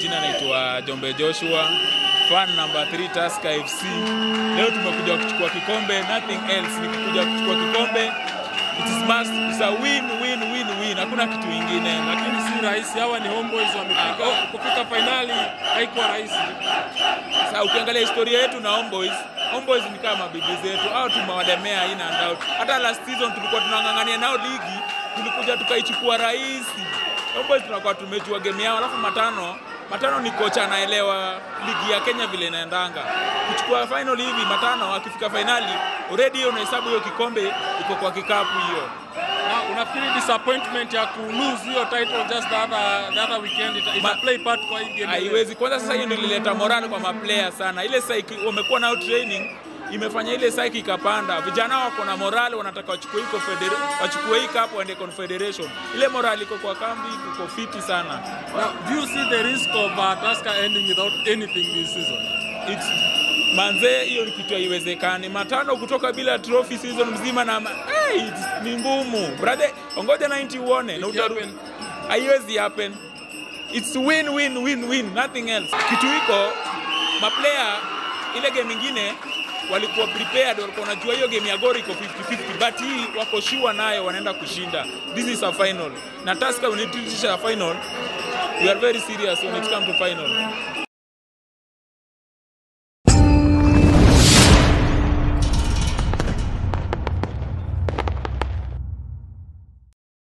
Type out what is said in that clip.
majina naitwa Jombe Joshua, fan number 3 Tusker FC. Leo tumekuja kuchukua kikombe, nothing else, ni kuja kuchukua kikombe. It is must, it's a win win win win, hakuna kitu ingine. lakini si rahisi. Hawa ni homeboys wamefika Ah, kufika fainali, haikuwa rahisi. Sasa ukiangalia historia yetu na Homeboys, Homeboys ni kama bibi zetu, au tumewademea in and out. Hata last season tulikuwa tunang'ang'ania nao ligi, tulikuja tukaichukua rahisi. Homeboys tunakuwa tumejua game yao, alafu matano matano ni kocha anaelewa ligi ya Kenya vile inaendanga. Kuchukua final hivi matano, akifika finali already hiyo unahesabu hiyo kikombe iko kwa kikapu hiyo. Na unafikiri disappointment ya ku lose hiyo title just the other, the other weekend ita, ita Ma- play part kwa hii game? haiwezi kwanza. Sasa hiyo ndio ilileta morale kwa maplayer sana. Ile psyche wamekuwa nao training imefanya ile psyche ikapanda. Vijana wako na morale, wanataka wachukue hii confedera- wachukue hii cup waende confederation. Ile morale iko kwa kambi, iko fiti sana. Now, do you see the risk of uh, Tusker ending without anything this season? It's manze, hiyo ni kitu haiwezekani. Matano kutoka bila trophy season mzima na ma- hey, it's- ni ngumu brother. Ongoja 90 uone na utaru- Ikihappen. haiwezi happen. It's win win win win, nothing else. Kitu iko maplayer, ile game ingine walikuwa prepared, walikuwa wanajua hiyo game ya Gor iko 50-50, but hii wako sure nayo wanaenda kushinda. This is a final, na Tusker when it reaches a final, we are very serious when it comes to final.